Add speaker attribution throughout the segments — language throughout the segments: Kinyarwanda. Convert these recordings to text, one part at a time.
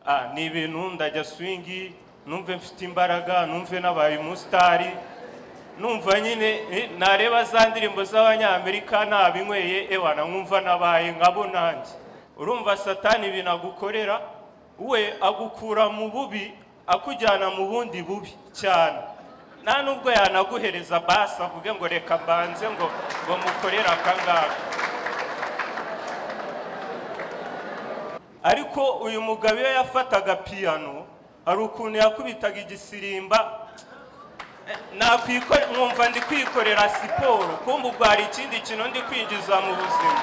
Speaker 1: Ah, ni ibintu ndajya swingi numve mfite imbaraga numve nabaye umusitari numva nyine eh, nareba za ndirimbo z'abanyamerika nabinyweye ewana nkumva nabaye nkabo nanjye urumva satani ibintu agukorera we agukura mu bubi akujyana mu bundi bubi cyane nta nubwo yanaguhereza basi avuge ngo reka mbanze ngo ngo mukorere akangaka ariko uyu mugabo iyo yafataga piyano hari ukuntu yakubitaga igisirimba nakwikore mwumva ndi kwikorera siporo kumva ubwo hari ikindi kintu ndi kwinjiza mu buzima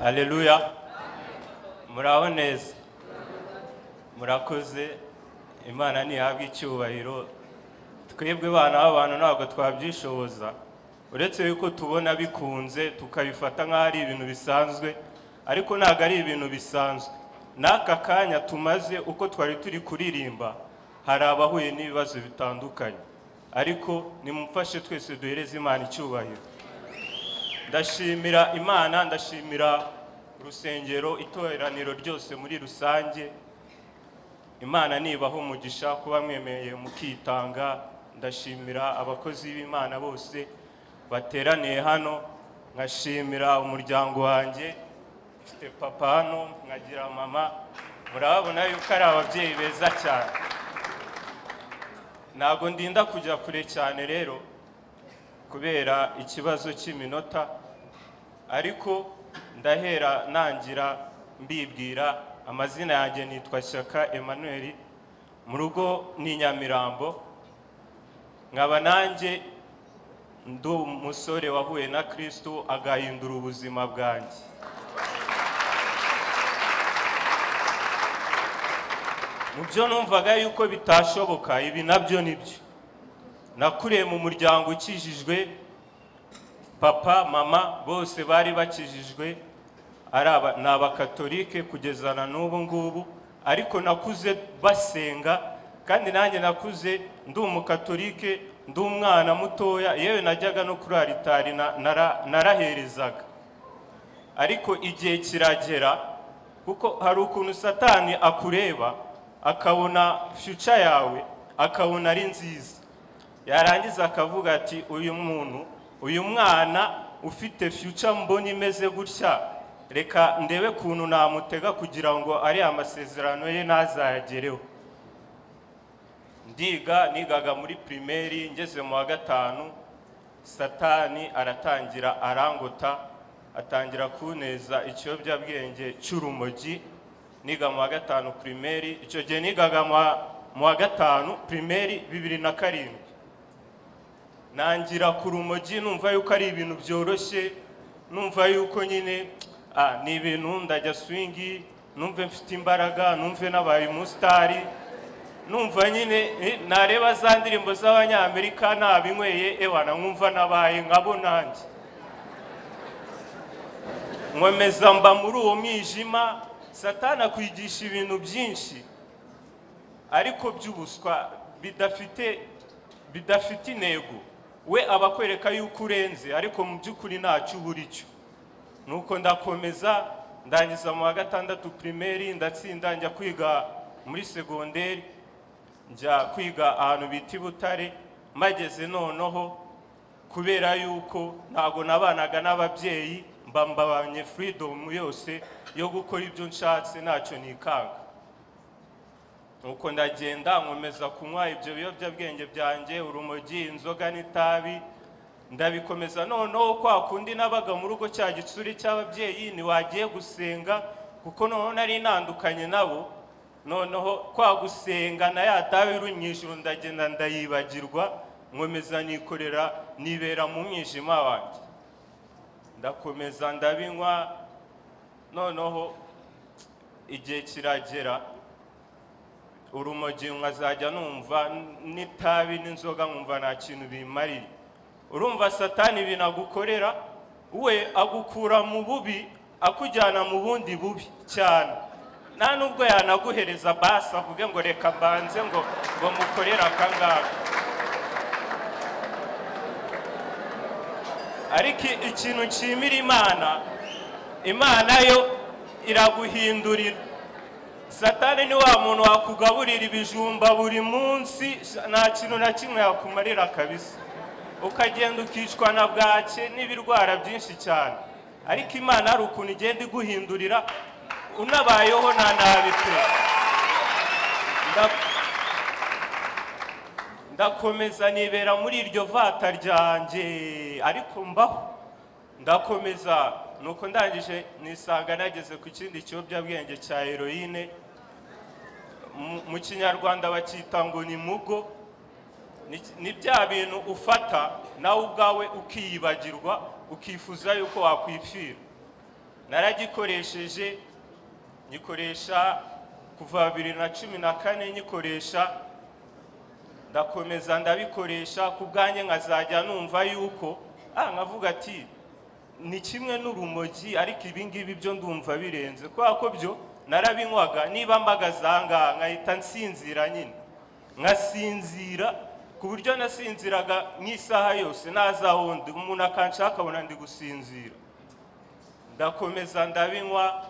Speaker 1: aleluya muraho neza murakoze imana ntihabwa icyubahiro twebwe bana b'abantu ntabwo twabyishoboza uretse yuko tubona bikunze tukabifata nk'aho ari ibintu bisanzwe ariko ntabwo ari ibintu bisanzwe n'aka kanya tumaze uko twari turi kuririmba hari abahuye n'ibibazo bitandukanye ariko nimumfashe twese duhereze imana icyubahiro ndashimira imana ndashimira urusengero itoraniro ryose muri rusange imana nibaha umugisha kuba mwemeye mukitanga ndashimira abakozi b'imana bose bateraniye hano nkashimira umuryango wanjye mfite papa hano nkagira mama murababona yuko ari ababyeyi beza cyane ntabwo ndinda kujya kure cyane rero kubera ikibazo cy'iminota ariko ndahera nangira mbibwira amazina yanjye nitwa shyaka emmanuel mu rugo ni nyamirambo nkaba nanjye ndi umusore wahuye na kirisitu agahindura ubuzima bwanjye mu byo numvaga yuko bitashoboka ibi nabyo ni byo nakuriye mu muryango ukijijwe papa mama bose bari bakijijwe ari aba- ni abakatolike kugeza na n'ubu ngubu ariko nakuze basenga kandi nanjye nakuze ndi umukatolike ndi umwana mutoya yewe najyaga no kuri aritari na- nara- naraherezaga ariko igihe kiragera kuko hari ukuntu satani akureba akabona fyuca yawe akabona ari nziza yarangiza akavuga ati uyu muntu uyu mwana ufite fyuca mbona imeze gutya reka ndebe ukuntu namutega kugira ngo ariya amasezerano ye ntazayagereho ndiga nigaga muri pirimeri ngeze mu wa gatanu satani aratangira arangota atangira kuneza ikiyobyabwenge cy'urumogi niga mu wa gatanu pirimeri icyo gihe nigaga mu wa- mu wa gatanu pirimeri bibiri na karindwi nangira ku rumogi numva yuko ari ibintu byoroshye numva yuko nyine ah, ni ibintu ndajya swingi numve mfite imbaraga numve nabaye umusitari numva nyine eh, nareba za ndirimbo z'abanyamerika nabinyweye ewana nkumva nabaye nkabo nanjye nkomeza mba muri uwo mwijima satani akwigisha ibintu byinshi ariko by'ubuswa bidafite bidafite intego we aba akwereka yuko urenze ariko mu by'ukuri ntacyo uba cyo nuko ndakomeza ndangiza mu wa gatandatu pirimeri ndatsinda njya kwiga muri segonderi njya kwiga ahantu bita i butare mageze noneho kubera yuko ntabwo nabanaga n'ababyeyi mba mbabanye furidomu yose yo gukora ibyo nshatse ntacyo nikanga nuko ndagenda nkomeza kunywa ibyo biyobyabwenge byanjye urumogi inzoga n'itabi ndabikomeza noneho kwa kundi nabaga mu rugo cya gitsuri cy'ababyeyi ntiwagiye gusenga kuko noneho nari ntandukanye nabo noneho kwa gusenga na ya tabi iri mu ijuru ndagenda ndayibagirwa nkomeza nikorera nibera mu mwijima wanjye ndakomeza ndabinywa noneho igihe kiragera urumogi nkazajya numva n'itabi n'inzoga nkumva nta kintu bimariye urumva satani binagukorera we agukura mu bubi akujyana mu bundi bubi cyane nta nubwo yanaguhereza basi avuge ngo reka mbanze ngo ngo mukorere akangaka ariko i- ikintu nshimira imana imana yo iraguhindurira satani ni wa muntu wakugaburira ibijumba buri munsi sha- nta kintu na kimwe yakumarira kabisa ukagenda ukicwa na bwake n'ibirwara byinshi cyane ariko imana hari ukuntu igenda iguhindurira unabayeho nta nabi pe Nda- ndakomeza nibera muri iryo vata ryanjye ariko mbaho ndakomeza nuko ndangije nisanga nageze ku kindi kiyobyabwenge cya heroine Mu- mu kinyarwanda bacyita ngo ni mugo Ni- ni bya bintu ufata nawe ubwawe ukiyibagirwa ukifuza yuko wakwipfira naragikoresheje nyikoresha kuva bibiri na cumi na kane nyikoresha ndakomeza ndabikoresha ku bwanjye nkazajya numva yuko ah nkavuga ati ni kimwe n'urumogi ariko ibi ngibi byo ndumva birenze kubera ko byo narabinywaga niba mbagaza aha ngaha nkahita nsinzira nyine nkasinzira ku buryo nasinziraga nk'isaha yose ntazahundi umuntu akanshaka akabona ndi gusinzira ndakomeza ndabinywa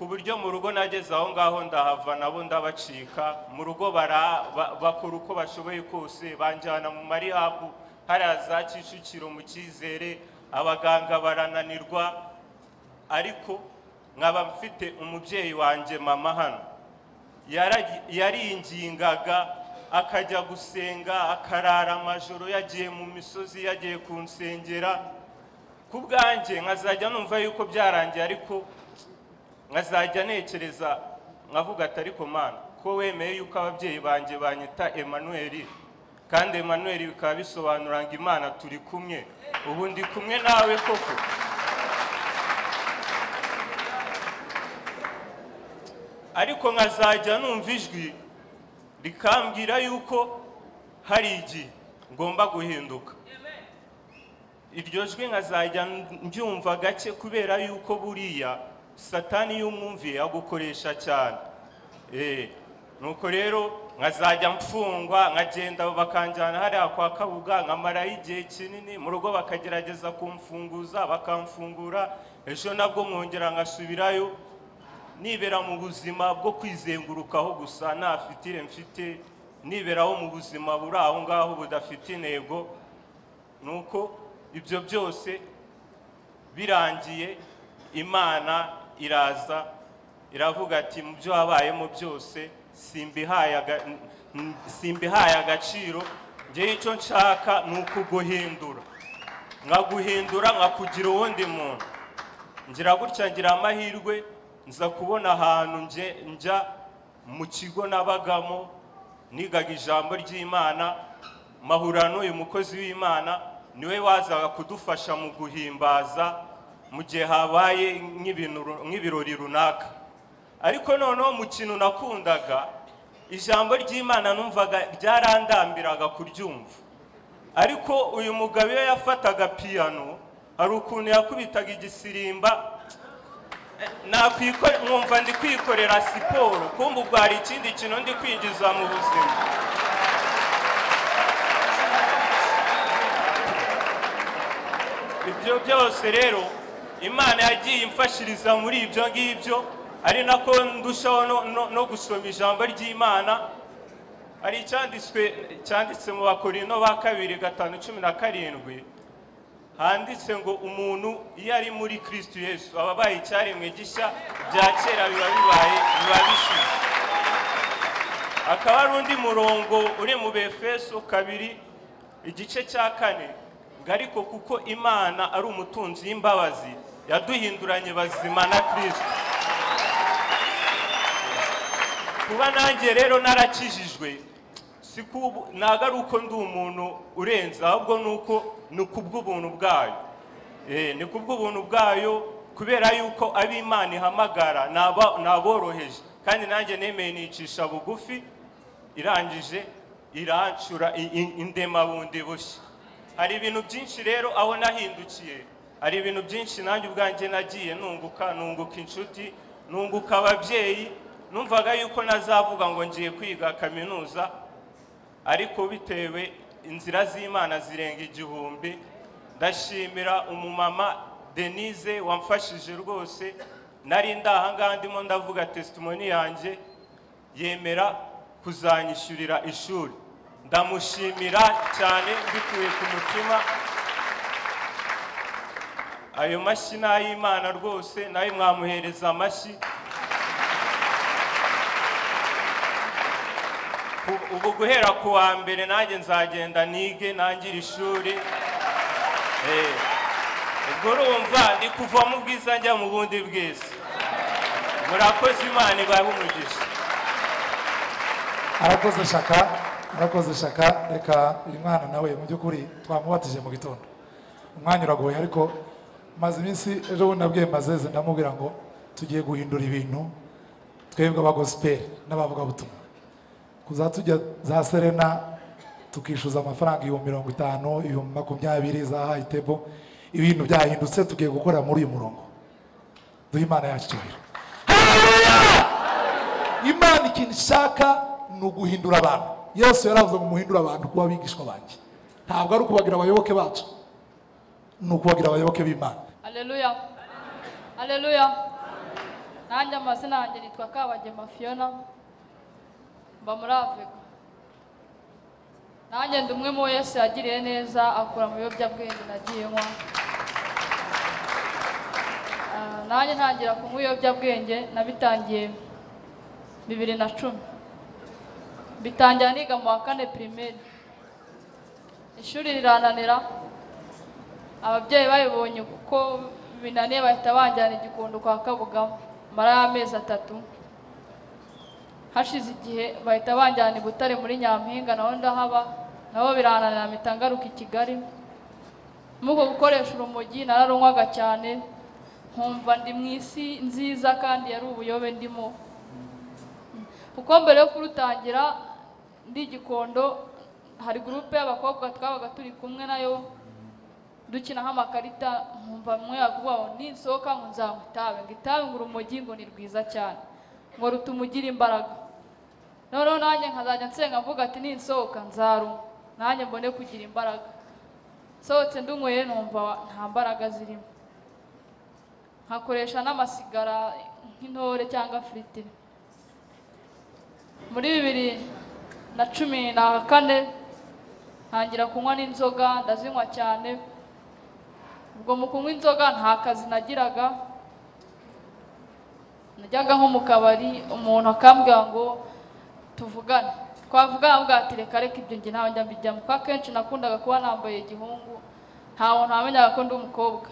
Speaker 1: ku buryo mu rugo nageze aho ngaho ndahava nabo ndabacika mu rugo bara- ba- bakora uko bashoboye kose banjyana mu marihabu hariya za kicukiro mu cyizere abaganga barananirwa ariko nkaba mfite umubyeyi wanjye mama hano Yaragi- yaringingaga akajya gusenga akarara amajoro yagiye mu misozi yagiye kunsengera ku bwanjye nkazajya numva yuko byarangiye ariko nkazajya ntekereza nkavuga ati ariko mana ko wemeye yuko ababyeyi banjye banyita emanuweli kandi emanuweli bikaba bisobanura ngo imana turi kumwe ubu ndi kumwe nawe koko ariko nkazajya numva ijwi rikambwira yuko hari igihe ngomba guhinduka iryo jwi nkazajya mbyumva gake kubera yuko buriya satani y'umwumviye agukoresha cyane Eh, nuko rero nkazajya mfungwa nkagenda bakanjyana hariya kwa kabuga nkamarayo igihe kinini mu rugo bakagerageza kumfunguza bakamfungura ejo nabwo mwongera nkasubirayo nibera mu buzima bwo kwizengurukaho gusa nta fitire mfite niberaho mu buzima buri aho ngaho budafite intego nuko ibyo byose birangiye imana iraza iravuga ati mu byo wabayemo byose simbihaye aga- n- n- simbihaye agaciro ngewe icyo nshaka ni ukuguhindura nkaguhindura nkakugira uwundi muntu ngira gutya ngira amahirwe nza kubona ahantu nje njya mu kigo nabagamo nigaga ijambo ry'imana mahura n'uyu mukozi w'imana niwe wazaga kudufasha mu guhimbaza mu gihe habaye nk'ibintu ru- nk'ibirori runaka ariko noneho mu kintu nakundaga ijambo ry'imana numvaga ryarandambiraga kuryumva ariko uyu mugabo iyo yafataga piyano hari ukuntu yakubitaga igisirimba nakwikore mwumva ndi kwikorera siporo kumva ubwo hari ikindi kintu ndi kwinjiza mu buzima ibyo byose rero imana yagiye imfashiriza muri ibyo ngibyo ari nako ndushaho no- no- no gusoma ijambo ry'imana hari icyanditswe cyanditse mu bakorino ba kabiri gatanu cumi na karindwi handitse ngo umuntu iyo ari muri kristo yesu aba abaye icyaremwe gishya bya kera biba bibaye biba bishize akaba ari undi murongo uri mu befeso kabiri igice cya kane ngo ariko kuko imana ari umutunzi y'imbabazi yaduhinduranye bazima na kristo kuba nanjye rero narakijijwe si kubu ntabwo ari uko ndi umuntu urenze ahubwo ni uko ni kubw'ubuntu bwayo Eh, ni kubw'ubuntu bwayo kubera yuko ab'imana ihamagara naba- naboroheje kandi nanjye nemeye nicisha bugufi irangije irancura i- i- indema bundi bushya hari ibintu byinshi rero aho nahindukiye hari ibintu byinshi nanjye ubwanjye nagiye nunguka nunguka inshuti nunguka ababyeyi numvaga yuko nazavuga ngo ngiye kwiga kaminuza ariko bitewe inzira z'imana zirenga igihumbi ndashimira umumama denise wamfashije rwose nari ndahangaha ndimo ndavuga tesitimoni yanjye yemera kuzanyishyurira ishuri ndamushimira cyane mbikuye ku mutima ayo mashyi ni ay'imana rwose nawe mwamuhereza amashyi Ku- ubu guhera ku wa mbere nanjye nzagenda nige nangire ishuri Eh, ubwo urumva ndi kuva mu bwiza njya mu bundi bwiza murakoze imana ibahe umugisha
Speaker 2: arakoze shaka arakoze shaka reka uyu mwana nawe mu by'ukuri twamubatije mu gitondo umwanya uragoye ariko maze iminsi ejo bundi nabwiye mazeze ndamubwira ngo tugiye guhindura ibintu twebwe aba gospel n'abavugabutumwa kuza tujya za serena tukishyuza amafaranga ibihumbi mirongo itanu ibihumbi makumyabiri za hayitebo ibintu byahindutse tugiye gukora muri uyu murongo duhe imana yacu icyubahiro imana ikintu ishaka ni uguhindura abantu yesu yaravuze ngo muhindure abantu kuba abigishwa banjye ntabwo ari ukubagira abayoboke bacu ni ukubagira abayoboke b'imana
Speaker 3: Haleluya. Haleluya. Nanjye amazina yanjye nitwa Kabagema Fiona. Mba muri Afrika. Nanjye ndi umwe mu Yesu yagiriye neza akura mu biyobyabwenge nagiye nywa. Ah, Nanjye ntangira kunywa ibiyobyabwenge nabitangiye bibiri na cumi. Bitangira niga mu wa kane pirimeri. Ishuri rirananira, ababyeyi babibonye kuko binaniye bahita banjyana igikondo kwa kabugamo mara y'amezi atatu hashize igihe bahita banjyana i butare muri nyampinga naho ndahaba nabo birananira mpita ngaruka i kigali muri uko gukoresha urumogi nararunywaga cyane nkumva ndi mu isi nziza kandi yari ubuyobe ndimo kuko mbere yo kurutangira ndi igikondo hari gurupe y'abakobwa twabaga turi kumwe nayo dukinaho amakarita nkumva mwe yagubaho ninsohoka ngo nzanywa itabi ngo itabi ngo urumogi ngo ni rwiza cyane ngo rutuma ugira imbaraga noneho nanjye nkazajya nsenga mvuga ati ninsohoka nzarunywa nanjye mbone kugira imbaraga nsohotse ndunyweye numva nta mbaraga zirimo nkakoresha n'amasigara nk'intore cyangwa firitiri muri bibiri na cumi na kane ntangira kunywa n'inzoga ndazinywa cyane ubwo mu kunywa inzoga nta kazi nagiraga najyaga nko mu kabari umuntu akambwira ngo tuvugane twavugana avuga ati reka reka ibyo njye ntawe njya mbijyamo kuko akenshi nakundaga kuba nambaye igihungu nta muntu wamenyaga ko ndi umukobwa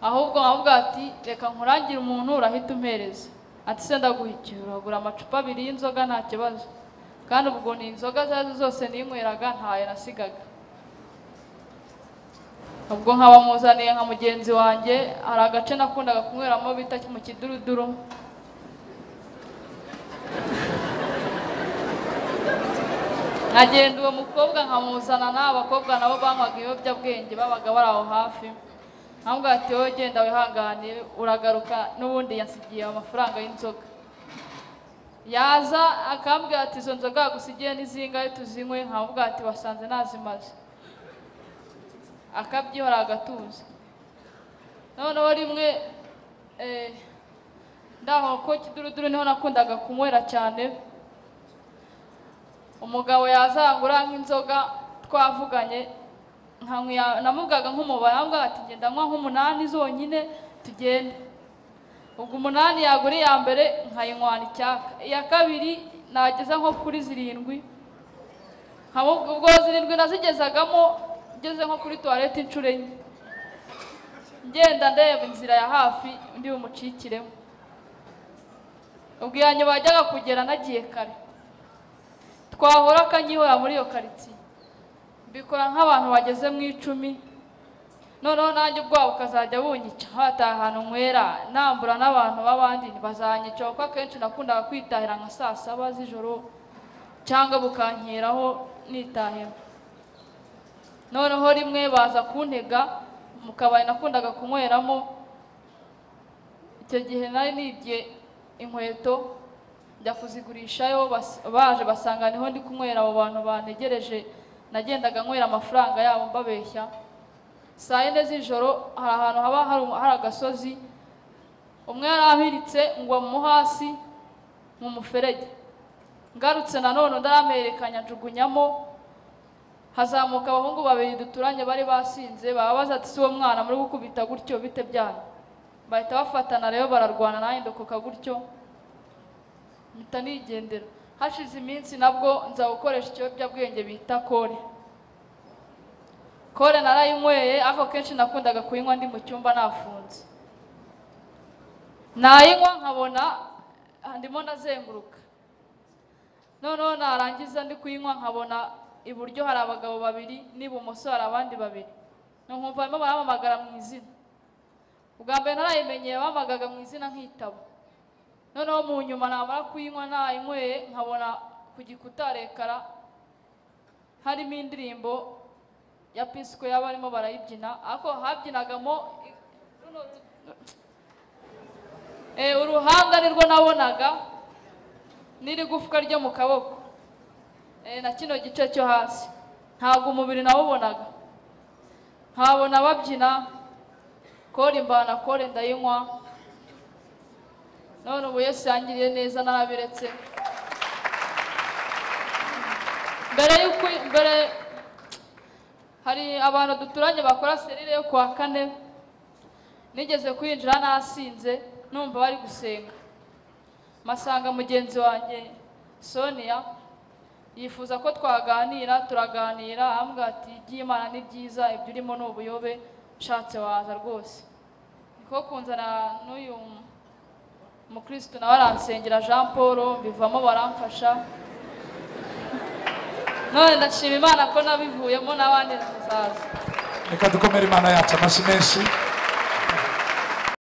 Speaker 3: ahubwo nkavuga ati reka nkurangire umuntu urahita umpereza ati se ndaguhikiye uragura amacupa abiri y'inzoga nta kibazo kandi ubwo ni inzoga izo ari zo zose ninyweraga ntayo nasigaga ubwo nkaba muzaniye nka mugenzi wanjye hari agace nakundaga kunyweramo bita mu kiduruduru nkagenda uwo mukobwa nkamuzana n'abakobwa nabo banywaga ibiyobyabwenge babaga bari aho hafi nkamubwira ati wowe genda wihangane uragaruka n'ubundi yansigiye amafaranga y'inzoga yaza akambwira ati izo nzoga yagusigiye ni zingahe tuzinywe nkamubwira ati wasanze nazimaze akabyihora agatuza noneho rimwe eh, ndaho ko kiduruduru niho nakundaga kunywera cyane umugabo yazangura nk'inzoga twavuganye nkamuya- namugaga nk'umubare avuga ati ngenda nywa nk'umunani zonyine tugende ubwo umunani yagura iya mbere nkayinywana icyaka iya kabiri nageza nko kuri zirindwi nkamubwira ubwo zirindwi nazigezagamo ngeze nko kuri tuwarete inshuro enye ngenda ndeba inzira ya hafi undi bumucikiremo ubwo iya nyuma yajyaga kugera nagiye kare twahora akanyihora muri iyo karitsiye mbikora nk'abantu bageze mu icumi noneho nanjye ubwabo ukazajya bunyica hataha ahantu nywera nambura n'abantu b'abandi bazanyica kuko akenshi nakundaga kwitahira nka saa saba z'ijoro cyangwa bukankeraho nitahira noneho rimwe baza kuntega mu kabari nakundaga kunyweramo icyo gihe nari nibye inkweto njya kuzigurishayo bas- baje basanga niho ndi kunywera abo bantu bantegereje nagendaga nywera amafaranga yabo mbabeshya saa yine z'ijoro hari ahantu haba hari umu- hari agasozi umwe yari ampiritse ngwa mu hasi mu muferege ngarutse nanone undi aramerekanya njugunyamo hazamuka abahungu babiri duturanye bari basinze bababaza ati si uwo mwana muri gukubita gutyo bite byanyu bahita bafatana rero bararwana nanjye ndokoka gutyo mpita nigendera hashize iminsi nabwo nza gukoresha ikiyobyabwenge bita kore kore narayinyweye ariko kenshi nakundaga kuyinywa ndi mu cyumba nafunze nayinywa nkabona ah, ndimo ndazenguruka noneho narangiza ndi kuyinywa nkabona iburyo hari abagabo babiri n'ibumoso hari abandi babiri nkumva barimo baramamagara mu izina ubwa mbere narayimenyeye bamagaga mu izina nk'itabo noneho mu nyuma namara kuyinywa nayinyweye nkabona ku gikuta rekara harimo indirimbo ya pisiko y'abarimo barayibyina ariko habyinagamo i- runo- Eh, uruhanga nirwo nabonaga n'irigufwa ryo mu kaboko Eh, na kino gice cyo hasi ntabwo umubiri nawubonaga nkabona babyina kore imbana kore ndayinywa none ubu Yesu yangiriye neza narabiretse mbere y'uko mbere hari abantu duturanye bakora serire yo kuwa kane nigeze kwinjira nasinze numva bari gusenga masanga mugenzi wanjye sonia yifuza ko twaganira turaganira ambwira ati iby'imana ni byiza ibyo urimo ni ubuyobe ushatse waza rwose niko kunzana n'uyu mukristo nawe aransengera jean paul bivamo baramfasha none ndashima imana ko nabivuyemo n'abandi bazaza
Speaker 2: reka dukomere imana yacu amashyi menshi